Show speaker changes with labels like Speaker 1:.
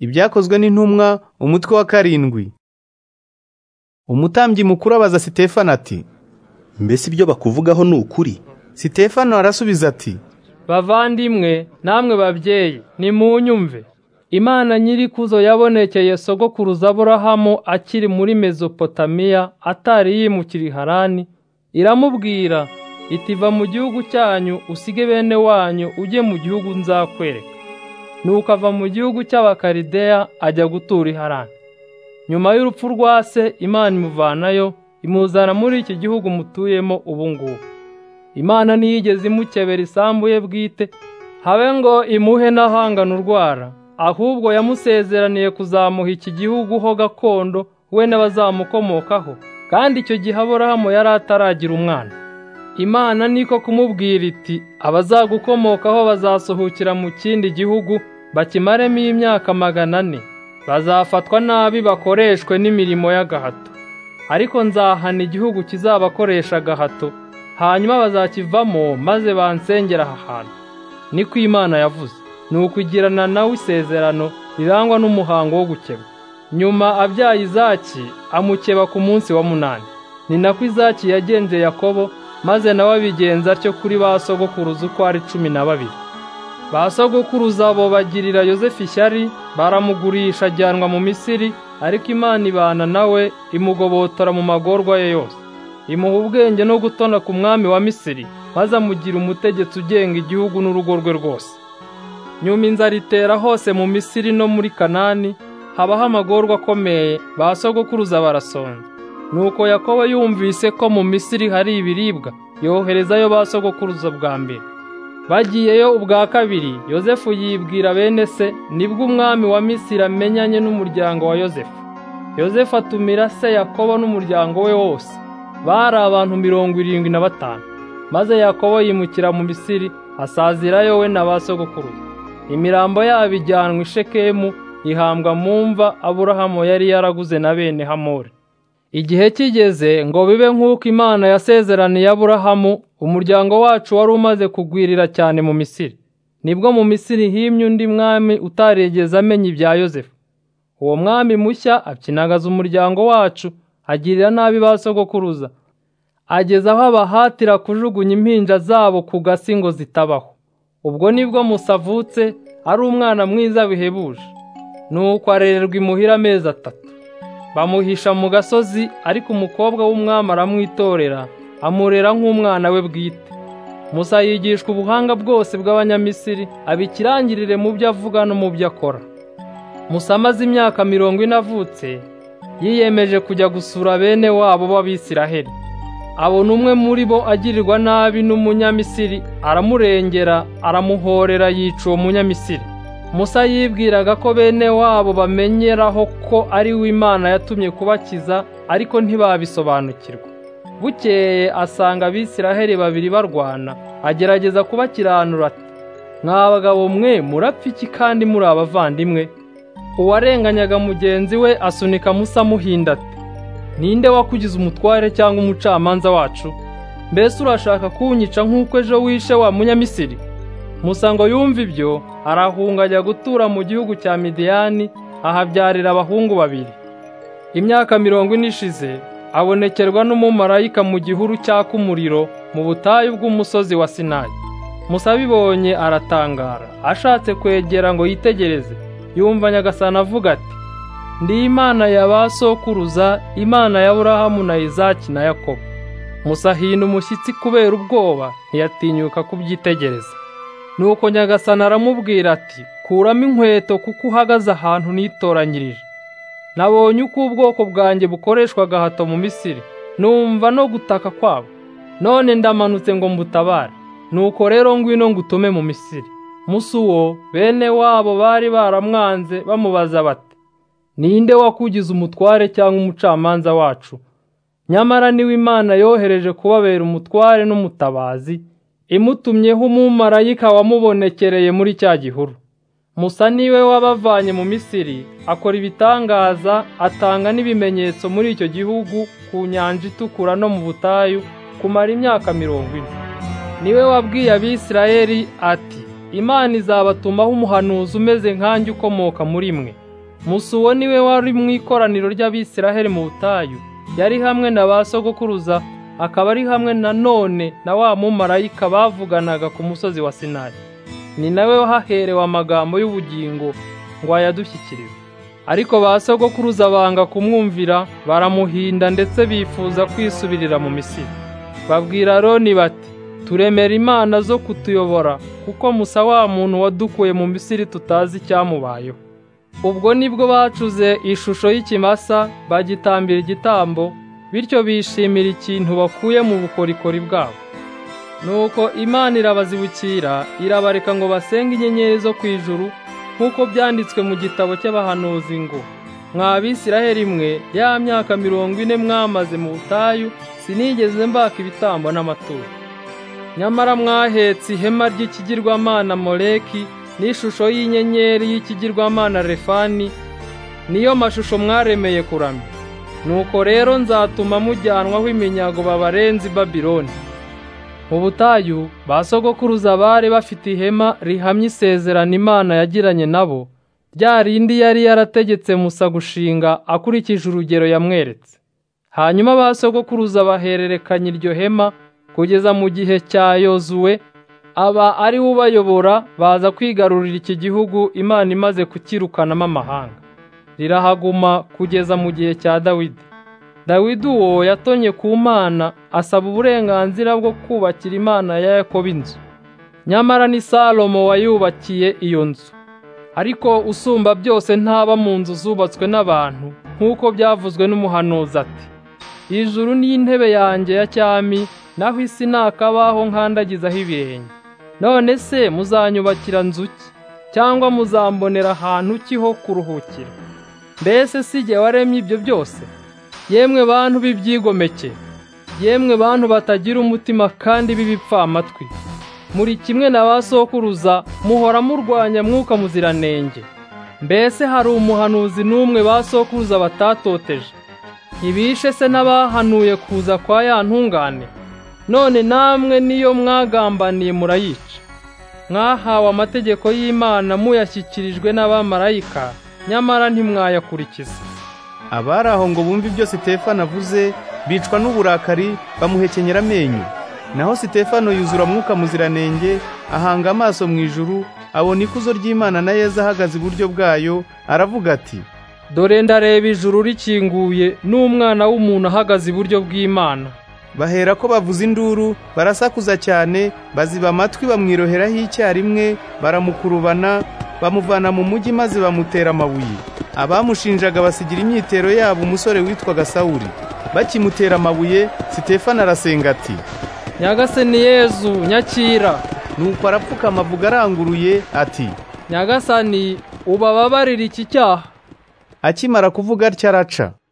Speaker 1: ibyakozwe n'intumwa umutwe wa karindwi umutambyi mukuru abaza sitefano ati
Speaker 2: mbese ibyo bakuvugaho ni ukuri
Speaker 1: sitefano arasubiza ati
Speaker 3: bavandimwe namwe babyeyi nimunyumve imana nyirikuzo yabonekeye sogokuruza aburahamu akiri muri mezopotamiya atari yimukira harani iramubwira iti va mu gihugu cyanyu usige bene wanyu ujye mu gihugu nzakwereka nuko ava mu gihugu cy'abakarideya ajya gutura harani nyuma y'urupfu rwa se imana imuvanayo imuzana muri iki gihugu mutuyemo ubu ngubu imana ntiyigeze imukebera isambu ye bwite habe ngo imuhe n'ahangana urwara ahubwo yamusezeraniye kuzamuha iki gihugu ho gakondo we n'abazamukomokaho kandi icyo gihe aburahamu yari ataragira umwana imana niko kumubwira iti abazagukomokaho bazasohokera mu kindi gihugu bakimaremo imyaka magana ane bazafatwa nabi bakoreshwe n'imirimo y'agahato ariko nzahana igihugu kizabakoresha agahato hanyuma bazakivamo maze bansengera aha hantu niko imana yavuze ni ukugirana nawe isezerano rirangwa n'umuhango wo gukeba nyuma abyaye izaki amukeba ku munsi wa munani ni nako izaki yagenje yakobo maze nawe abigenza atyo kuri ba sogokuruza uko ari cumi na babiri ba sogokuruza abo bagirira yosefu ishyari baramugurisha ajyanwa mu misiri ariko imana ibana nawe imugobotora mu magorwa ye yose imuha ubwenge no gutona ku mwami wa misiri maze amugira umutegetsi ugenga igihugu n'urugo rwe rwose nyuma inzara itera hose mu misiri no muri kanani habaho amagorwa akomeye ba sogokuruza barasonza nuko yakobo yumvise ko mu misiri hari ibiribwa yoherezayo ba sogokuruza bwa mbere bagiyeyo ubwa kabiri yosefu yibwira bene se nibwo umwami wa misiri amenyanye n'umuryango wa yosefu yosefu atumira se yakobo n'umuryango we wose bari abantu mirongo irindwi na batanu maze yakobo yimukira mu misiri asazirayo we na ba sogokuruza imirambo yabo ijyanwa i shekemu ihambwa mu mva aburahamu yari yaraguze na bene hamori igihe kigeze ngo bibe nk'uko imana yasezeraniye aburahamu umuryango wacu wari umaze kugwirira cyane mu misiri nibwo mu misiri himye undi mwami utarigeze amenya ibya yosefu uwo mwami mushya akinagaza umuryango wacu agirira nabi ba sogokuruza ageza aho abahatira kujugunya impinja zabo ku gasi ngo zitabaho ubwo nibwo musavutse ari umwana mwiza bihebuje nuko arererwa imuhira amezi atatu bamuhisha mu gasozi ariko umukobwa w'umwami aramwitorera amurera nk'umwana we bwite musa yigishwa ubuhanga bwose bw'abanyamisiri abikirangirire mu byo avuga no mu byo akora musa amaze imyaka mirongo ine avutse yiyemeje kujya gusura bene wabo b'abisiraheli abona umwe muri bo agirirwa nabi n'umunyamisiri aramurengera aramuhorera yica uwo munyamisiri musa yibwiraga ko bene wabo bamenyeraho ko ari we imana yatumye kubakiza ariko ntibabisobanukirwa bukeye asanga abisiraheli babiri barwana agerageza kubakiranura ati mwa bagabo mwe murapfa iki kandi muri abavandimwe uwarenganyaga mugenzi we asunika musa amuhinda ati ninde wakugize umutware cyangwa umucamanza wacu mbese urashaka kunyica nk'uko ejo wishe wa munyamisiri musa ngo yumve ibyo arahunga ajya gutura mu gihugu cya midiyani ahabyarira abahungu babiri imyaka mirongo ine ishize abonekerwa n'umumarayika mu gihuru cyaka umuriro mu butayu bw'umusozi wa sinayi musa abibonye aratangara ashatse kwegera ngo yitegereze yumva nyagasana avuga ati ndi imana ya ba sokuruza imana ya burahamu na izaki na yakobo musa ahina umushyitsi kubera ubwoba ntiyatinyuka kubyitegereza nuko nyagasana aramubwira ati kuramo inkweto kuko uhagaze ahantu nitoranyirije nabonye uko ubwoko bwanjye bukoreshwa agahato mu misiri numva no gutaka kwabo none ndamanutse ngo mbutabare nuko rero ngwino ngutume mu misiri musa uwo bene wabo bari baramwanze bamubaza bati ninde wakugize umutware cyangwa umucamanza wacu nyamara niwe imana yohereje kubabera umutware n'umutabazi imutumyeho umumarayika wamubonekereye muri cya gihuru musa niwe wabavanye mu misiri akora ibitangaza atanga n'ibimenyetso muri icyo gihugu ku nyanja itukura no mu butayu kumara imyaka mirongo ine niwe wabwiye abisirayeli ati imana izabatumaho umuhanuzi umeze nkanjye ukomoka muri mwe musa uwo ni we wari mu ikoraniro ry'abisiraheli mu butayu yari hamwe na ba sogokuruza akaba ari hamwe na none na wa mumarayika bavuganaga ku musozi wa sinayi ni nawe wahaherewe amagambo y'ubugingo ngo ayadushyikirize ariko ba sogokuruza banga kumwumvira baramuhinda ndetse bifuza kwisubirira mu misiri babwira aroni bati turemera imana zo kutuyobora kuko musa wa muntu wadukuye mu misiri tutazi icyamubayeho ubwo nibwo bacuze ishusho y'ikimasa bagitambira igitambo bityo bishimira ikintu bakuye mu bukorikori bwabo nuko imana irabazibukira irabareka ngo basenge inyenyeri zo ku ijuru nk'uko byanditswe mu gitabo cy'abahanuzi ngo mwa Bisiraheli mwe ya myaka mirongo ine mwamaze mu butayu sinigeze mbaka ibitambo n'amaturo nyamara mwahetse ihema ry'ikigirwamana moleki n'ishusho y'inyenyeri y'ikigirwamana refani niyo mashusho mwaremeye kuramya nuko rero nzatuma mujyanwaho iminyago babarenze i babiloni mu butayu ba sogokuruza bari bafite ihema rihamya isezerano imana yagiranye nabo rya rindi yari yarategetse musa gushinga akurikije urugero yamweretse hanyuma ba sogokuruza bahererekanya iryo hema kugeza mu gihe cya yozuwe aba ari we ubayobora baza kwigarurira iki gihugu imana imaze kukirukanamo amahanga rirahaguma kugeza mu gihe cya dawidi dawidi uwo yatonye ku mana asaba uburenganzira bwo kubakira imana ya yakobo inzu nyamara ni salomo wayubakiye iyo nzu ariko usumba byose ntaba mu nzu zubatswe n'abantu nk'uko byavuzwe n'umuhanuzi ati ijuru ni intebe yanjye ya cyami naho isi ni akabaho nkandagizaho ibirenge none se muzanyubakira nzu ki cyangwa muzambonera ahantu ki ho kuruhukira mbese si jye waremye ibyo byose yemwe bantu b'ibyigomeke yemwe bantu batagira umutima kandi b'ibipfamatwi muri kimwe na ba sokuruza muhora murwanya mwuka muziranenge mbese hari umuhanuzi n'umwe ba sokuruza batatoteje ntibishe se n'abahanuye kuza kwa ya ntungane none namwe niyo mwagambaniye murayica mwahawe amategeko y'imana muyashyikirijwe n'abamarayika nyamara ntimwayakurikiza
Speaker 1: abari aho ngo bumve ibyo sitefano avuze bicwa n'uburakari bamuhekenyera amenyo naho sitefano yuzura mwuka muziranenge ahanga amaso mu ijuru abona ikuzo ry'imana na yezu ahagaze iburyo bwayo aravuga ati
Speaker 3: dore ndareba ijuru rikinguye n'umwana w'umuntu ahagaze iburyo bw'imana
Speaker 1: bahera ko bavuza induru barasakuza cyane baziba amatwi bamwiroheraho icyarimwe baramukurubana bamuvana mu mujyi maze bamutera amabuye abamushinjaga basigira imyitero yabo umusore witwaga sawuli bakimutera amabuye sitefano arasenga ati
Speaker 3: nyagasani yezu nyakira
Speaker 1: nuko arapfukama avuga aranguruye ati
Speaker 3: nyagasani ubababarira iki cyaha
Speaker 1: akimara kuvuga atya araca